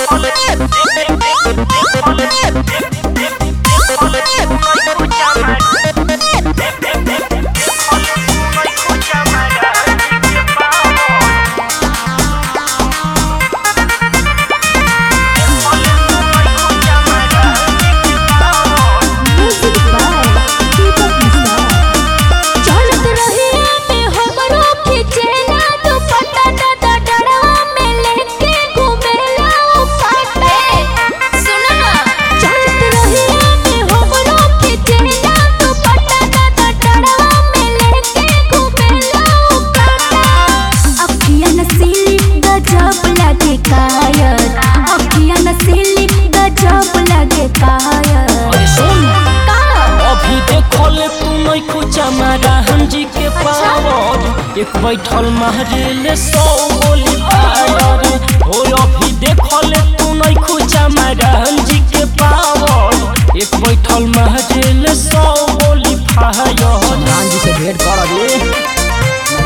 Music by Deepak Mistry. चलत रहिया में हमरो खिचेला दुपट्टा दादा डड़वा में लेके घुमेला ओ पाटे सुना ना चलत रहिया में हमरो खिचेला दुपट्टा दादा डड़वा में लेके घुमेला ओ पाटे अखियां नसीली गजब लगे कायर अखियां नसीली गजब लगे कायर अरे सुन का अभी देखल तू नहीं कुचा मारा हम जी के पावर एक बैठल मारे सौ गोली फायर हो अभी देखल तू नहीं कुचा मारा हम जी के पावर एक बैठल मारे सौ गोली फायर राम जी से भेंट कर अभी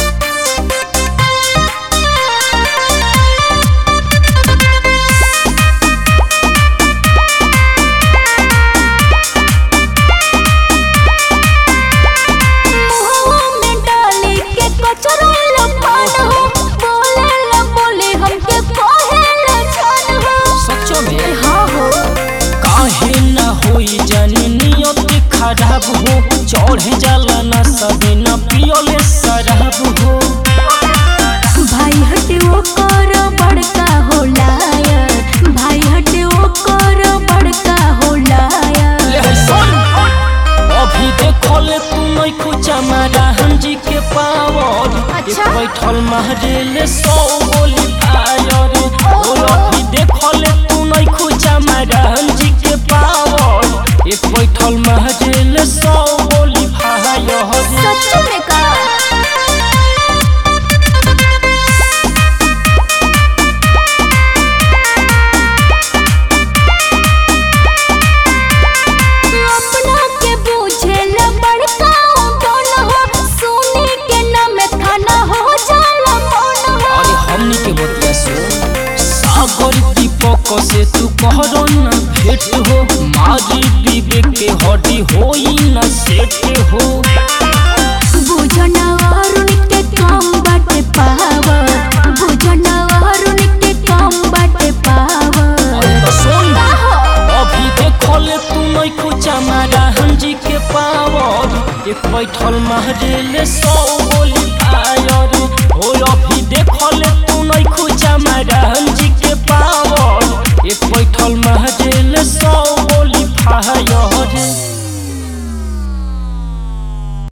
मुहवा में डाली के कचरा लपान हो बोले ला बोले हमके कहे ला जान हो सच्चो में हाँ हो काहे न होई जानी नियत खराब हो चढ़ जाला ना सबे न पियोले शराब हो भाई हटे वो कर बड़का हो लायर भाई हटे वो कर बड़का हो लायर ले सुन अभी देखल तू नहीं कुचा मारा हम जी के पावर एक अच्छा। बैठल मारे सौ गोली फायर ओ अभी देखल तू नहीं कुचा मारा हम जी के पावर एक बैठल मारे सौ गोली फायर सच में का अपना के बूझे ला बड़का कौन हो सोने के नाम खाना हो जाला कौन हो अरे हमनी के बतिया सुन सागर दीपक से तू कहरो न भेंट हो मारी विवेक के हड्डी होई न सेट हो बुझना अरुण के कम बाटे पावर बुझना अरुण के कम बाटे पावर अरे तो सुन अभी देखल तू नहीं कुचा मारा हम जी के पावर एक बैठल मारे सौ गोली फायर हो अभी देखल तू नहीं कुचा मारा हम